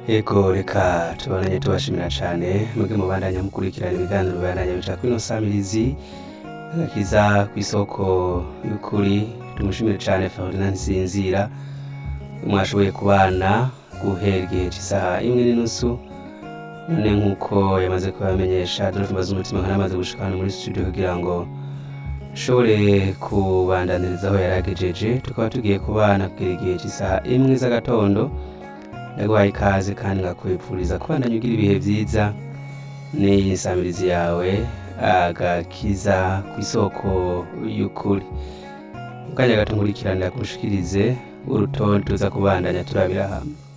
Ego reka tubandanye tubashimira cane mwebwe mubandanya mukurikirana ibiganiro bibandanya bica kuri ino samirizi agakiza kw'isoko y'ukuri tumushimire cane Ferdinand Nsinzira mwashoboye kubana guhera igihe c'isaha imwe n'inusu none nk'uko yamaze kubamenyesha Adolphe Mbazumutima nkaba namaze gushika hano muri studio kugira ngo nshobore kubandaniriza aho yari agejeje tukaba tugiye kubana kugera igihe c'isaha imwe z'agatondo ndaguhaye ikaze kandi ngakwifuriza kubandanya ugira ibihe vyiza n'iyi nsamirizi yawe agakiza kw'isoko y'ukuri mu kanya gato nkurikirana kushikirize urutonde tuza kubandanya turabira hamwe